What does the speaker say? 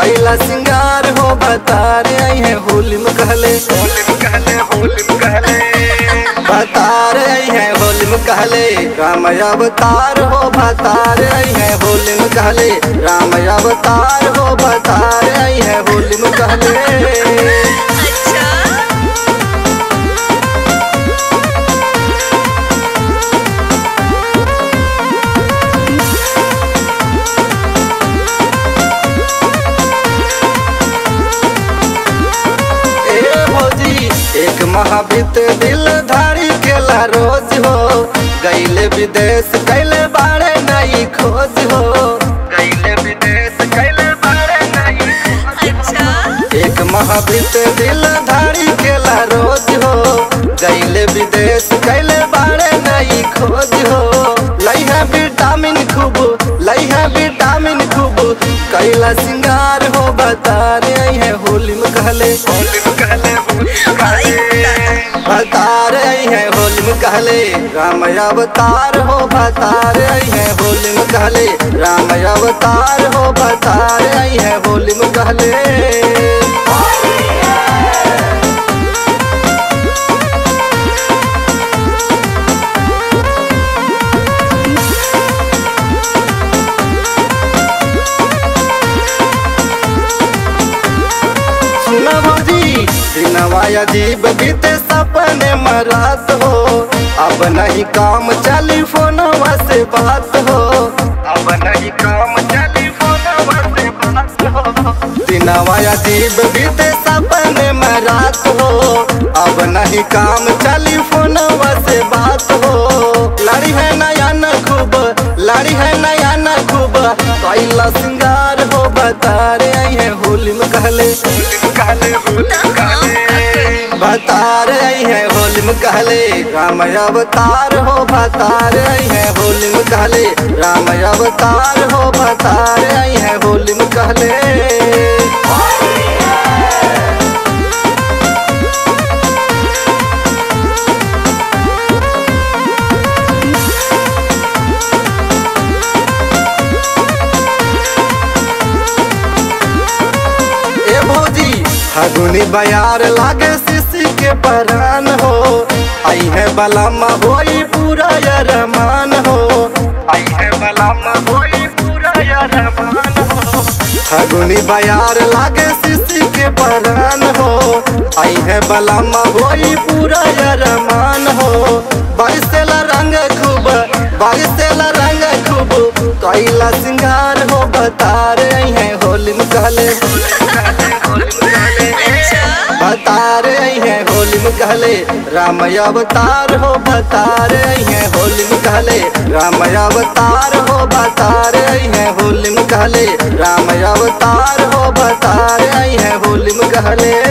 कैला सिंगार हो बतारे आई है होली में कहले होली में कहले होली में कहले बतारे आई है होली में कहले राम अवतार हो बतारे आई है होली में कहले राम अवतार हो बतारे आई है होली में कहले अच्छा ए भौजी एक महावित दिल धारी केला रोज हो गईले विदेश कैले बाड़े नई खोज हो गईले विदेश कैले बारे नहीं अच्छा एक महावित दिल धारी केला रोज हो गईले विदेश कैले बाड़े नई खोज हो लई है विटामिन खूब लई है विटामिन खूब कैला सिंगार हो बता रे आई है होली में कहले होली में कहले होली में कहले भतार आई है होली में कहले राम अवतार हो भतार आई है होली में कहले राम अवतार हो भतार आई है होली में कहले सुना भौजी दिनवा अजीब बीते सपने मरात हो अब नहीं काम चली फोनवा से बात हो अब नहीं काम चली फोन से बात हो दिनवा अजीब बीते सपने मरात हो अब नहीं काम चली फोनवा से बात हो लड़ी है नया न खूब लड़ी है नया न खूब कैला सिंगार हो बता रे आई है होली में कहले होली में कहले होली में कहले बता रे आई है होली में कहले राम अवतार हो बता रे आई है होली में कहले राम अवतार हो बता रे आई है होली में कहले ए भौजी फगुनी बयार लागे शिशी के परान हो आई है बलामा होई पूरा यरमान हो आई है बलाम होई पूरा यार मान हो फगुनी बयार लागे शिशी के परान हो आई है बलामा होई पूरा यरमान हो बारिशेला रंग खूब बारिशेला रंग खूब कैला सिंगार हो बता रे आई है होली में कहले अच्छा बता रे आई है होली में कहले राम अवतार हो बता रे आई है होली में कहले राम अवतार हो बता रे आई है होली में कहले राम अवतार हो बता रे आई है होली में कहले